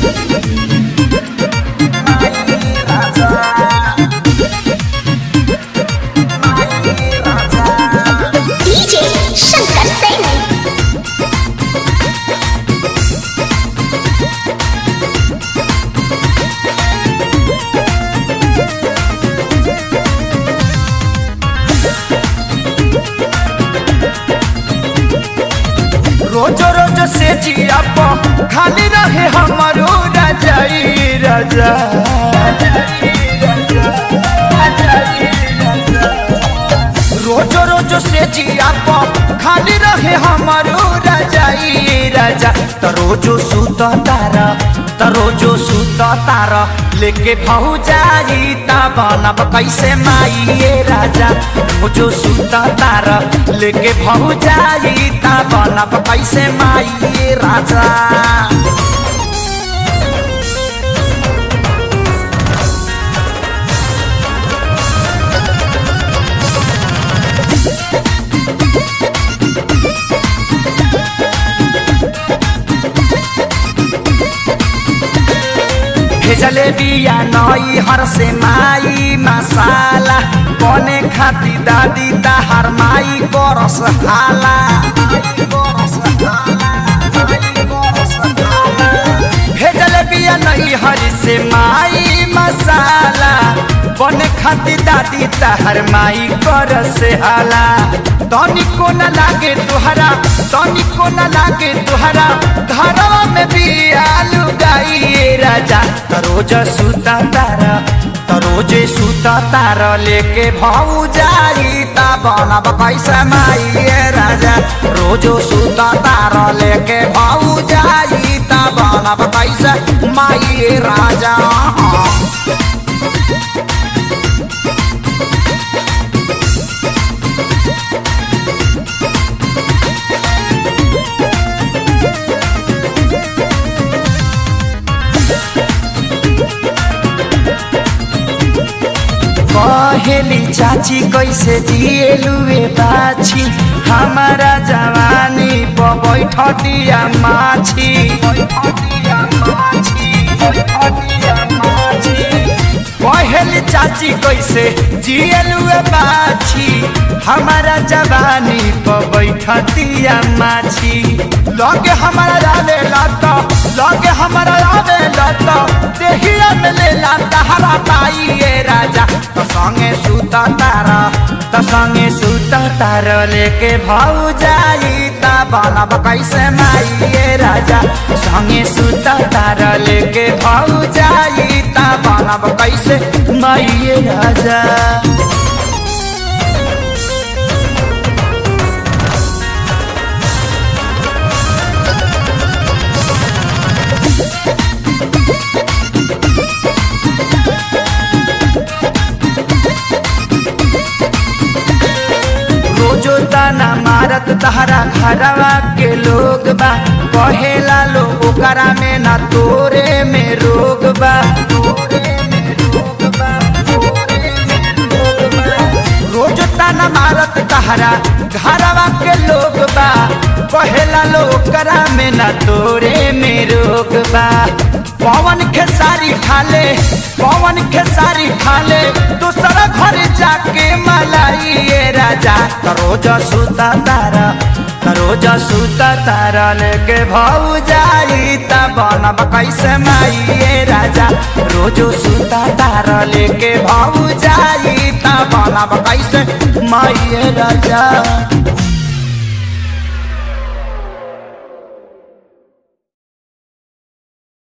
DJ Shankar Singh. रोजो रोजो से जिया प खाली रहे हमारो रजाई रजा रोजो रोजो से जिया प खाली रहे हमारो रजाई रजा त रोजो सुत तारा त रोजो सुत तारा लेके भौजाई ता बनब कैसे माई ये राजा रोजो सुत तारा लेके भौजाई ता बनब कैसे माई ये राजा भेजले बिया नई हर से माई मसाला बने खाती दादी ताहार माई करस हाला भेजले बिया नई हर से माई मसाला बने खाती दादी ताहार माई करस हाला तनिको न लागे तुहरा तनिको न लागे तुहरा घरवा में भी आलू गाई राजा तरोज सुता तारा तरोजे सुता तारा लेके भाऊ जाई ता बनब कैसे माई ये राजा रोजो सुता तारा लेके भाऊ जाई ता बनब कैसे माई ये राजा कहेली चाची कैसे जिएलुए बाछी हमारा जवानी प बैठ दिया माछी कहेली चाची कैसे जिएलुए बाछी हमारा जवानी प बैठ दिया माछी लगे हमारा आवे लत लगे हमारा आवे लत देहिया में ले लाता हरा ताई ये राजा त संगे सुता तारा त संगे सुता तारा लेके भाऊ जाई ता बनब कैसे माई ये राजा संगे सुता तारा लेके भाऊ जाई ता बनब कैसे माई ये राजा रोजो ताना मारत तहरा घरवा के लोग बा कहेला लो ओकरा में ना तोरे में रोग बा रोज ताना मारत तहरा घरवा के लोग बा कहेला लो ओकरा में ना तोरे में रोग बा पवन खेसारी खाले पवन खेसारी खाले दूसरा घर जाके मलाई ये राजा तरोज सुता तारा तरोज सुता तारा लेके भाऊ जाई ता बनब कैसे माई ये राजा रोजो सुता तारा लेके भाऊ जाई ता बनब कैसे माई ये राजा